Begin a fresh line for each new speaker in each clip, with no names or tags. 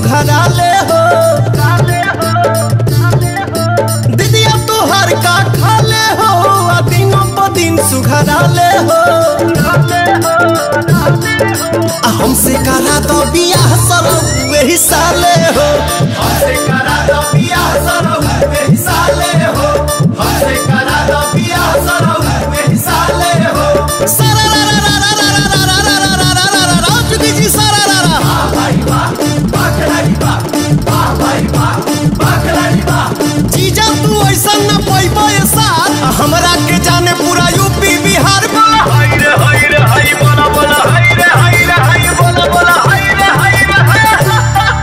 सुघराले हो दीदिया तोहर का खाले हो आ दिनों प दिन सुघराले हो आ हमसे करा दो बियाह सरौ वही साले हो हमसे करा दो बियाह सरौ वही साले हो हमसे करा दो बियाह सरौ वही साले हो सारा रा रा रा रा रा रा रा रा रा रा रा रा रा रा चुकी जी सारा रा रा वाह भाई वाह वाह खिलाड़ी वाह वाह भाई वाह वाह खिलाड़ी वाह जीजा तू ऐसा न पैबो ये साथ हमरा के जाने पूरा यूपी बिहार बोला
हाय रे हाय रे हाय बोला बोला हाय रे हाय रे हाय बोला बोला हाय रे हाय रे हाय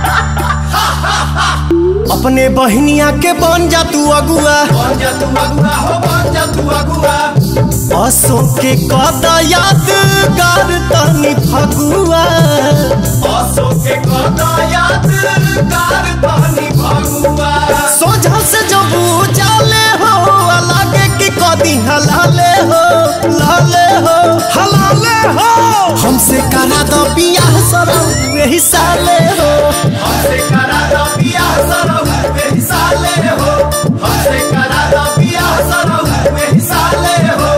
अपने बहनिया के बन जा तू अगुआ बन जा तू अगुआ हो बन जा तू अगुआ असो के कदा यादगार तनी फगुआ असो के कदा यादगार तनी फगुआ सोझा से जब जाले हो लागे कि कदी हलाले हो लाले हो हलाले हो हमसे करा दो बियाह सरौ वही साले हो हमसे करा दो बियाह सरौ वही साले हो हमसे करा दो बियाह सरौ वही साले हो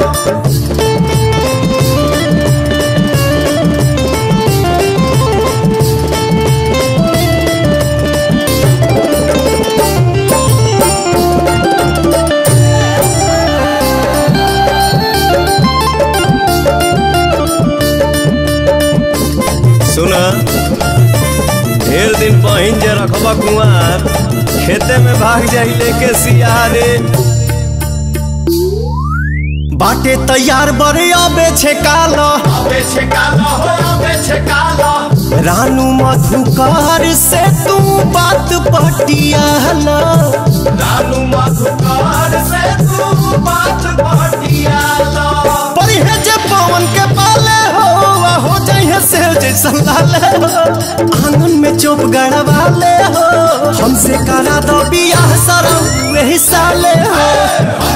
सुना ढेर दिन पहिन जे रखबा कुआर खेते में भाग जाई लेके सियारे
बाटे तैयार बड़े अबे छे कालो अबे छे कालो हो अबे छे कालो रानू मधुकार से तू बात पटियाला रानू मधुकार से तू बात पटियाला पर हे जे पवन के पाले हो आ हो जाइए से जैसा लाले हो आंगन में चुप गड़वाले हो हमसे करा दो बियाह सरौ वही साले हो